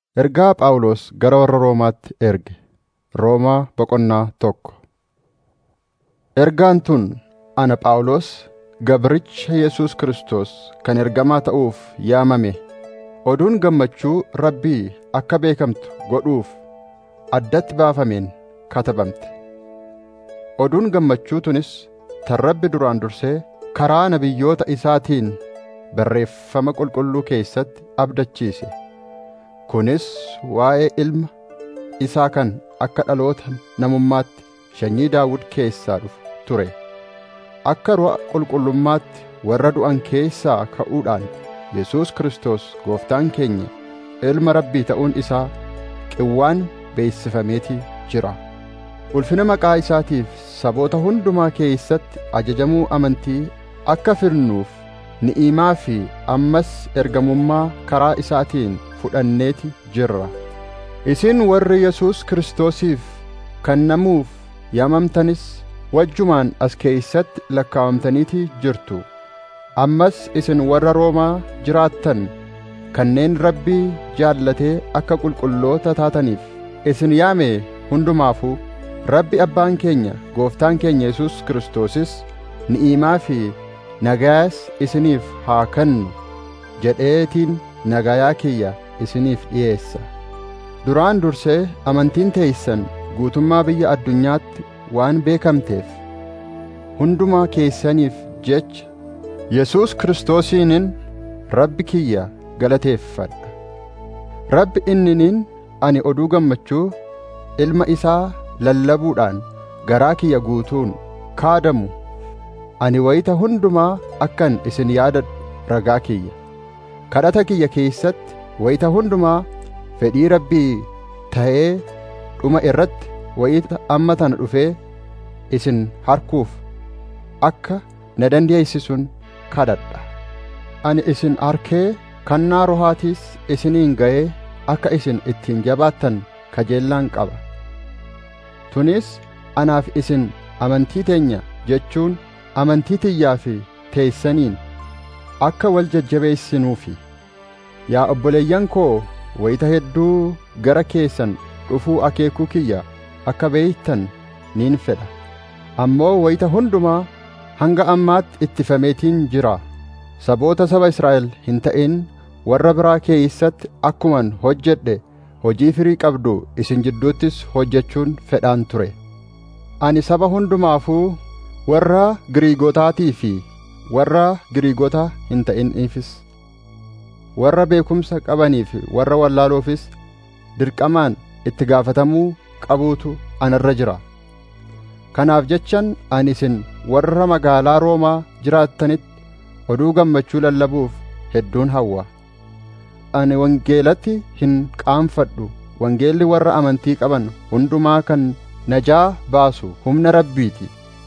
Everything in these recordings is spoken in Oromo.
Ergaa Phaawulos gara warra Roomaatti erge. Roomaa boqonnaa tokko. Ergaan tun ana Phaawulos gabricha Yesuus Kiristoos kan ergamaa ta'uuf yaamame oduun gammachuu Rabbii akka beekamtu godhuuf addatti baafameen katabamte. Oduun gammachuu tunis tan Rabbi duraan dursee karaa nabiyyoota isaatiin barreeffama qulqulluu keessatti abdachiise. Kunis waa'ee ilma isaa kan akka dhaloota namummaatti sanyii Daawud keessaa dhufu ture. Akka ru'a qulqullummaatti warra du'an keessaa ka'uudhaan Yesuus Kiristoos gooftaan keenya ilma Rabbii ta'uun isaa qawwaan beeysifameetii jira. Ulfina maqaa isaatiif saboota hundumaa keessatti ajajamuu amantii akka fidnuuf ni'imaa fi ammas ergamummaa karaa isaatiin fudhanneeti jirra. Isin warri Yesuus Kiristoosiif kennamuuf yaamamtanis wajjumaan as keeysatti lakkaawamtaniiti jirtu. Ammas isin warra Roomaa jiraattan kanneen Rabbii jaallatee akka qulqulloota taataniif isin yaame hundumaafuu Rabbi Abbaan keenya Gooftaan keenya Yesuus Kiristoosis ni'imaa fi nagayaas isiniif haa kennu jedheetiin nagayaa kiyya isiniif dhiyeessa. Duraan dursee amantiin teeysan guutummaa biyya addunyaatti waan beekamteef hundumaa keessaniif jecha Yesuus Kiristoosiinin Rabbi kiyya galateeffadha. Rabbi inniniin ani oduu gammachuu ilma isaa lallabuudhaan garaa kiyya guutuun kaadamu ani wayita hundumaa akkan isin yaadadhu ragaa kiyya. Kadhata kiyya keessatti wayita hundumaa fedhii Rabbii ta'ee dhuma irratti wayita amma tana dhufee isin harkuuf akka na dandeeysisun kadhadha. Ani isin harkee kannaa rohaatiis isiniin ga'ee akka isin ittiin jabaattan kajeellaan qaba. Tunis anaaf isin amantii teenya jechuun amantii tiyyaa fi teessaniin akka wal jajjabeessinuufi. Yaa obboleeyyan koo wayita hedduu gara keessan dhufuu akeekuu kiyya akka beeytan niin fedha. Ammoo wayita hundumaa hanga ammaatti ittifameetiin jira. Saboota saba Israa'el hin ta'in warra biraa keeysatti akkuman hojjedhe hojii firii qabdu isin jidduuttis hojjechuun fedhaan ture. Ani saba hundumaafuu warra Giriigotaatii fi warra Giriigota hin ta'iniifis warra beekumsa qabanii fi warra wallaaloofis dirqamaan itti gaafatamuu qabuutu anarra jira. Kanaaf jechan ani isin warra magaalaa Roomaa jiraattanitti oduu gammachuu lallabuuf hedduun hawwa. Ani wangeelatti hin qaanfadhu wangeelli warra amantii qaban hundumaa kan najaa baasu humna Rabbiiti.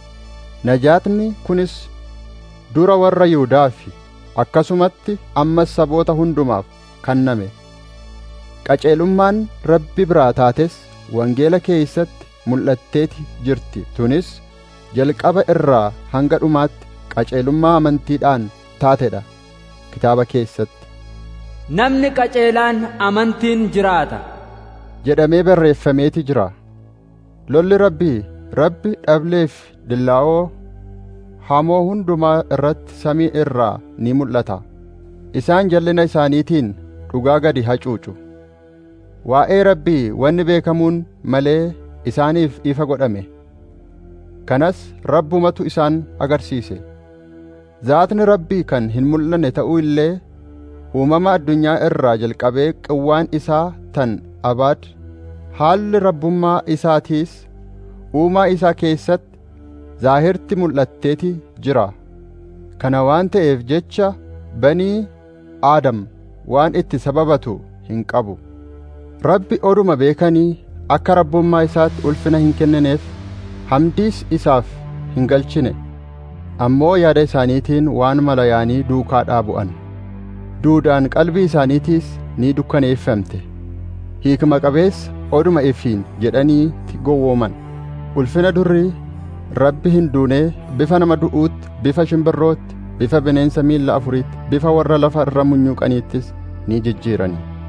Najaatni kunis dura warra Yihudaa fi akkasumatti ammas saboota hundumaaf kenname. Qaceelummaan Rabbi biraa taates wangeela keeysatti mul'atteeti jirti. Tunis jalqaba irraa hanga dhumaatti qaceelummaa amantiidhaan taatedha. Kitaaba keessatti. Namni qaceelaan amantiin jiraata. jedhamee barreeffameeti jira. Lolli Rabbii, Rabbi dhableef dillaa'oo hamoo hundumaa irratti samii irraa ni mul'ata. Isaan jallina isaaniitiin dhugaa gadi hacuucu. Waa'ee Rabbii wanni beekamuun malee isaaniif ifa godhame. Kanas Rabbumatu isaan agarsiise. Zaatni Rabbii kan hin mul'anne ta'uu illee uumama addunyaa irraa jalqabee qawwaan isaa tan abaad haalli rabbummaa isaatiis uumaa isaa keessatti zaahirti mul'atteeti jira. Kana waan ta'eef jecha banii Aadam waan itti sababatu hin qabu. Rabbi oduma beekanii akka rabbummaa isaatti ulfina hin kennineef hamdiis isaaf hin galchine. Ammoo yaada isaaniitiin waan malayaanii duukaa bu'an. Duudaan qalbii isaaniitiis ni dukkaneeffamte. Hiikma qabeessa oduma ifiin jedhanii gowwooman. Ulfina durrii Rabbi hin duunee bifa nama du'uutti, bifa shimbirrootti, bifa bineensa miilla afuriitti, bifa warra lafa irra munyuuqaniittis ni jijjiirani.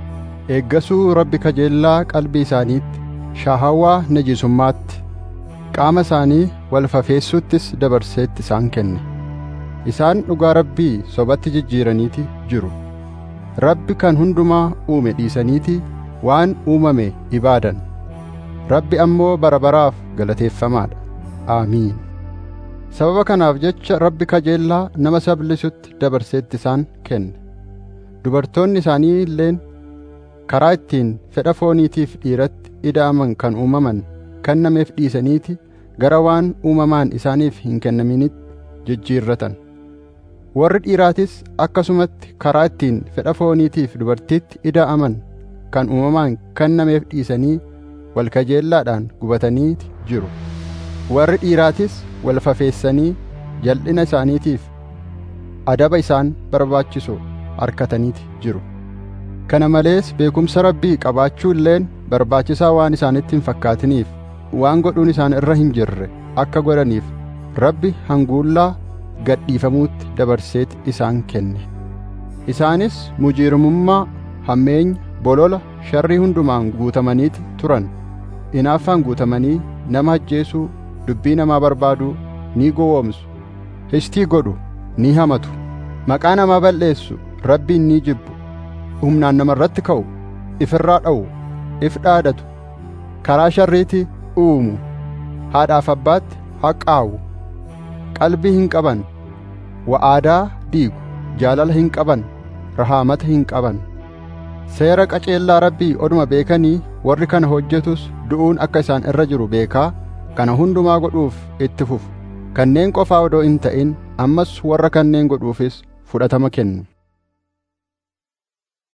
eeggasuu rabbi kajeellaa qalbii isaaniitti shaahawaa najisummaatti qaama isaanii wal fafeessuttis dabarseetti isaan kenne isaan dhugaa rabbii sobatti jijjiiraniiti jiru rabbi kan hundumaa uume dhiisaniiti waan uumame ibaadan rabbi ammoo bara baraaf galateeffamaadha aamiin sababa kanaaf jecha rabbi kajeellaa nama sablisutti dabarseetti isaan kenne dubartoonni isaanii illeen karaa ittiin fedha fooniitiif dhiiratti ida'aman kan uumaman kennameef dhiisaniiti gara waan uumamaan isaaniif hin kennaminitti jijjiirratan warri dhiiraatis akkasumatti karaa ittiin fedha fooniitiif dubartiitti ida'aman kan uumamaan kennameef dhiisanii wal kajeellaadhaan gubataniiti jiru warri dhiiraatis wal fafeessanii jal'ina isaaniitiif adaba isaan barbaachisu harkataniiti jiru kana malees beekumsa rabbii qabaachuu illeen barbaachisaa waan isaanitti hin fakkaatiniif waan godhuun isaan irra hin jirre akka godhaniif rabbi hanguullaa gadhiifamuutti dabarseeti isaan kenne isaanis mujiirumummaa hammeenya bolola sharrii hundumaan guutamaniiti turan inaaffaan guutamanii nama ajjeesuu dubbii namaa barbaaduu ni gowwoomsu hishtii godhu ni hamatu maqaa namaa balleessu rabbiin ni jibbu humnaan nama irratti ka'u ifirraa dha'u if dhaadatu karaa sharriiti uumu haadhaaf abbaatti haqaawu qalbii hin qaban wa'aadaa diigu jaalala hin qaban rahaamata hin qaban seera qaceellaa rabbii oduma beekanii warri kana hojjetus du'uun akka isaan irra jiru beekaa kana hundumaa godhuuf itti fufu kanneen qofaa odoo hin ta'in ammas warra kanneen godhuufis fudhatama kennu